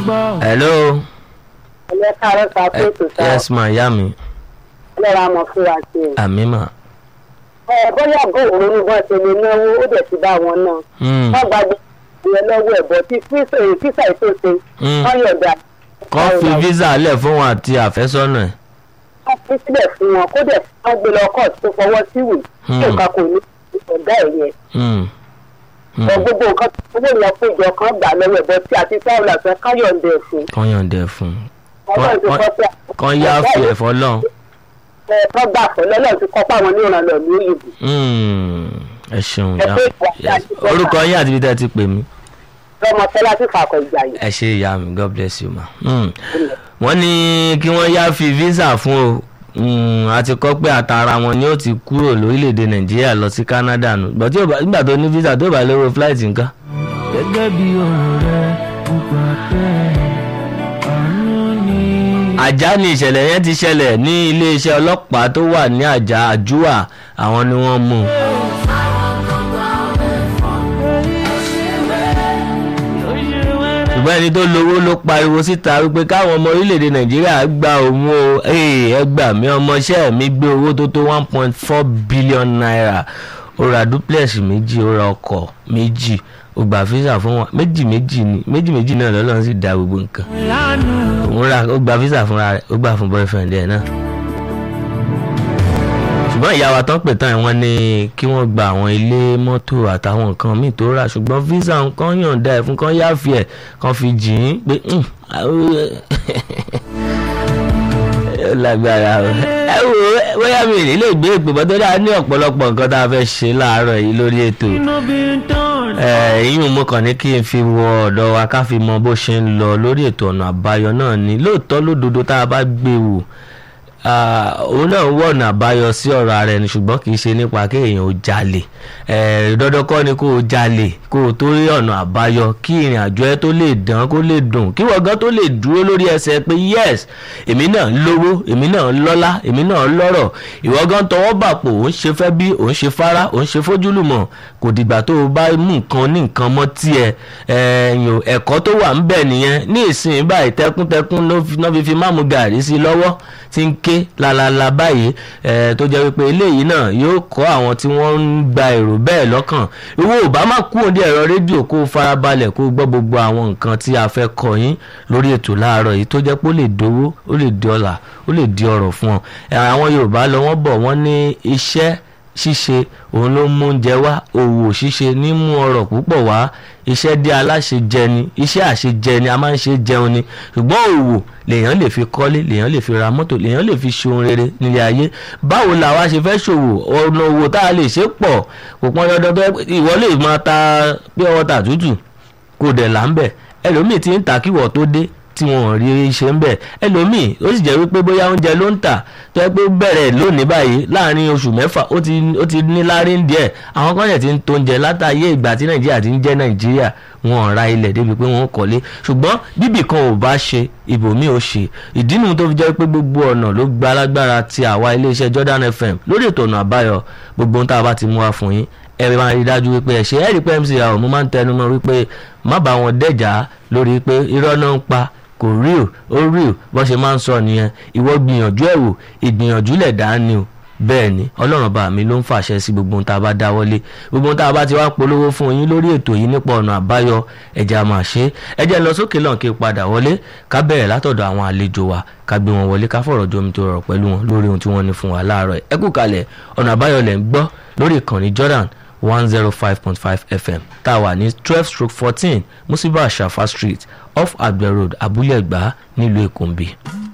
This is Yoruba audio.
hello ẹlẹ́ káàárọ̀ sá pé ètò sá yes ma ìyá mi ẹlẹ́ra mọ̀ fúra sí i. àmì mà ẹ bóyá góòlù ní bọ́n ṣe lè náwó ó dẹ̀ ti bá wọn náà. Mm, wọ́n gba ìyẹn lọ́wọ́ ẹ̀bọ̀ tí físà ètò ṣe mm. wọ́n yọ̀dà. kọ́ fi visa lẹ̀ fún wọn àti àfẹ́sọ́nà ẹ̀ wọ́n fi sílẹ̀ fún wọn kó dẹ̀ wọ́n gbé lọ kọ́ọ̀tù tó fọwọ́ síwèé tí Hmm. nǹkan kò ní ọ̀gá ẹ̀ yẹn. Mm, mm. ọ̀ gbogbo nǹkan tó owó ìlọ péjọ kan gbà lọ́wọ́ ẹ̀bọ̀ tí àti sáwùlà sọ káyọ̀ǹdẹ̀ fún. kọ́ yọ̀ǹdẹ̀ fún ọlọ́run ti kọ́ sí kọ́ yá fi ẹ̀fọ́ lọ́n ẹ̀ kọ́ gbà fún lọ́lọ́run ti kọ́ páwọn ní ìrànlọ́ ní òyìnbó. ẹ ṣeun Ẹ ìyá pé ìwà tí a Yes. ti fẹ́ orúkọ yín àti ibi tẹ́ ẹ ti pè mí lọ́mọ tẹ́lá sí fàkọ̀ ìjà yìí. ẹ ṣe ìyá mi god bless you ma. Mm. wọ́n ní kí wọ́n yá fi visa fún o Mm, a ti kọ́ pé àtàrà wọn ni ó ti kúrò lórílẹ̀‐èdè nàìjíríà lọ sí canada nù But tí ò bá- nígbà tó ní visa tó bá lówó flight nǹkan. gẹ́gẹ́ bí ọ̀rọ̀ rẹ nípa pẹ́ àánú ni. àjà ni ìṣẹ̀lẹ̀ yẹn ti ṣẹlẹ̀ ní iléeṣẹ́ ọlọ́pàá tó wà ní àjà àjúwà àwọn ni wọ́n mú un. ṣùgbọ́n ẹni tó lówó ló pariwo síta wípé káwọn ọmọ orílẹ̀-èdè nàìjíríà gba òun o "Hey, ẹ gbà mí ọmọọṣẹ́ mi gbé owó tó tó one point four billion naira ó ra duplex méjì ó ra ọkọ̀ méjì ó gba visa fún wọn méjì méjì ni méjì méjì náà lọ́lọ́run sì dá gbogbo nǹkan lánàá òun ra ó gba visa fúnra rẹ̀ ó gbà fún boyfriend ẹ̀ náà ṣùgbọ́n ìyá wa tán pè tán ẹ̀ wọ́n ní kí wọ́n gba àwọn ilé mọ́tò àtàwọn nǹkan míì tó rà ṣùgbọ́n visa nǹkan yọ̀ǹda ẹ̀ fún kan yáfi ẹ̀ kan fi jìn ín pé "Hmm, àwọn- ó lágbára o ẹ wo bóyá mi ò ní lè gbé ìpè bọ́ tó dáa ní ọ̀pọ̀lọpọ̀ nǹkan tá a fẹ́ ṣe láàárọ̀ yìí lórí ètò inú bí ń tán. ẹ̀yìn mo kàn ní kí n fi wọ ọ̀dọ̀ wa ká fi mọ bó ṣe ń lọ lórí ètò ọ̀nà àbáyọ náà ni lóòótọ́ lódodo tá a bá gbé wò ah, òun náà ń wọ ọ̀nà àbáyọ sí ọ̀rọ̀ ara ẹni ṣùgbọ́n kì í ṣe nípa kéèyàn ó jalè Eh, dandan kọ́ ni kó o jalè kó o tó rí ọ̀nà àbáyọ kí ìrìn àjò ẹ tó lè dán kó lè dùn kí wọ́n gan tó lè dúró lórí ẹsẹ̀ pé yes èmi náà ń lówó èmi náà ń lọ́lá èmi náà ń lọ́rọ̀ ìwọ gan tọwọ́ bàpò òun ṣe fẹ́ bí òun ṣe fara òun ṣe fójúlùmọ̀ kò dìgbà tó o bá mú nǹkan ní nǹkan mọ́ tiẹ̀ ẹ̀yìn ẹ̀kọ́ tó wà ń bẹ̀ nìyẹn ní ìsìn báyìí tẹkùntẹkùn ló fi- náà fi fi máàmù gàrí sí lọ́wọ́ tí ń ké lalala báyìí ẹ̀ tó jẹ́ wípé eléyìí náà yóò kọ́ àwọn tí wọ́n ń gba èrò bẹ́ẹ̀ lọ́kàn ìwọ ò bá má kú òde ẹ̀rọ rédíò kó o farabalẹ̀ kó o gbọ́ gbogbo àwọn nǹkan tí a fẹ́ kọ́ yín lórí ètò láàárọ̀ yìí tó jẹ́ pé ó lè dówó ó lè di ọlà ó lè di ọrọ̀ fún ọ Ẹ̀, àwọn Yorùbá lọ wọ́n bọ̀ wọ́n ní iṣẹ́ ṣíṣe òun ló mú oúnjẹ wá òwò ṣíṣe ní mú ọrọ̀ púpọ̀ wá iṣẹ́ dé aláṣẹ jẹ ni iṣẹ́ àṣejẹ ni a máa ń ṣe jẹun ni ṣùgbọ́n òwò lèèyàn lè fi kọ́lé lèèyàn lè fi ra mọ́tò lèèyàn lè fi ṣe ohun rere nílé ayé báwo la wá ṣe fẹ́ ṣòwò ọ̀nà òwò tá a lè ṣe pọ̀ kò pọn dandan tó yẹ pé ìwọ lè máa ta pé ọwọ́ tà tútù kò dẹ̀ là ń bẹ̀ ẹlòmíì ti ń ta kíwọ̀ tó dé tí wọn ò rí ṣe ń bẹ̀ ẹlòmíì ó sì jẹ́ wípé bóyá oúnjẹ ló ń tà tó yẹ pé bẹ̀rẹ̀ lónìí báyìí láàrin oṣù mẹ́fà ó ti ó ti ní lárí ń díẹ̀ àwọn kan yẹn ti ń tó oúnjẹ látàyè ìgbà tí nàìjíríà ti ń jẹ́ nàìjíríà wọn ò ra ilẹ̀ débi pé wọ́n kọ́lé ṣùgbọ́n bíbì kan ò bá ṣe ibòmíì ò ṣe ìdí nu tó fi jẹ́ pé gbogbo ọ̀nà ló gba alágbára ti àwa iléeṣẹ́ Jordan FM lórí ètò ọ̀nà àbáyọ gbogbo ohun tá a bá ti mú wá fún yín ẹ máa rí i dájú wípé ẹ ṣe ẹ rí i pé MC àwọn mo máa ń tẹnu mọ́ wípé má bá wọn dẹ̀já lórí pé irọ́ náà ń pa kò real ó real bó ṣe máa ń sọ nìyẹn ìwọ gbìyànjú ẹ̀ wò ìgbìyànjú lẹ̀ dá ni o bẹ́ẹ̀ ni ọlọ́run bá mi ló ń fàṣẹ sí gbogbo ohun tá a bá dáwọ́lé gbogbo ohun tá a bá ti wá polówó fún yín lórí ètò yìí nípa ọ̀nà àbáyọ ẹ̀jẹ̀ a máa ṣe é ẹ̀jẹ̀ lọ sókè lọ́n kí n padà wọlé ká bẹ̀rẹ̀ látọ̀dọ̀ àwọn àlejò wa ká gbé wọn wọlé ká fọ̀rọ̀ jomi tó rọ̀ pẹ̀lú wọn lórí ohun tí wọ́n ní fún wa láàárọ̀ ẹ̀ ẹ kú kalẹ̀ ọ̀nà àbáyọ lẹ̀ ń gbọ́ lórí ìkànnì Jordan one zero five point five fm tá a wà ní twelve stroke fourteen musiba shafa street off agbe road abúlé ẹ̀gbá nílùú èkó ń bì.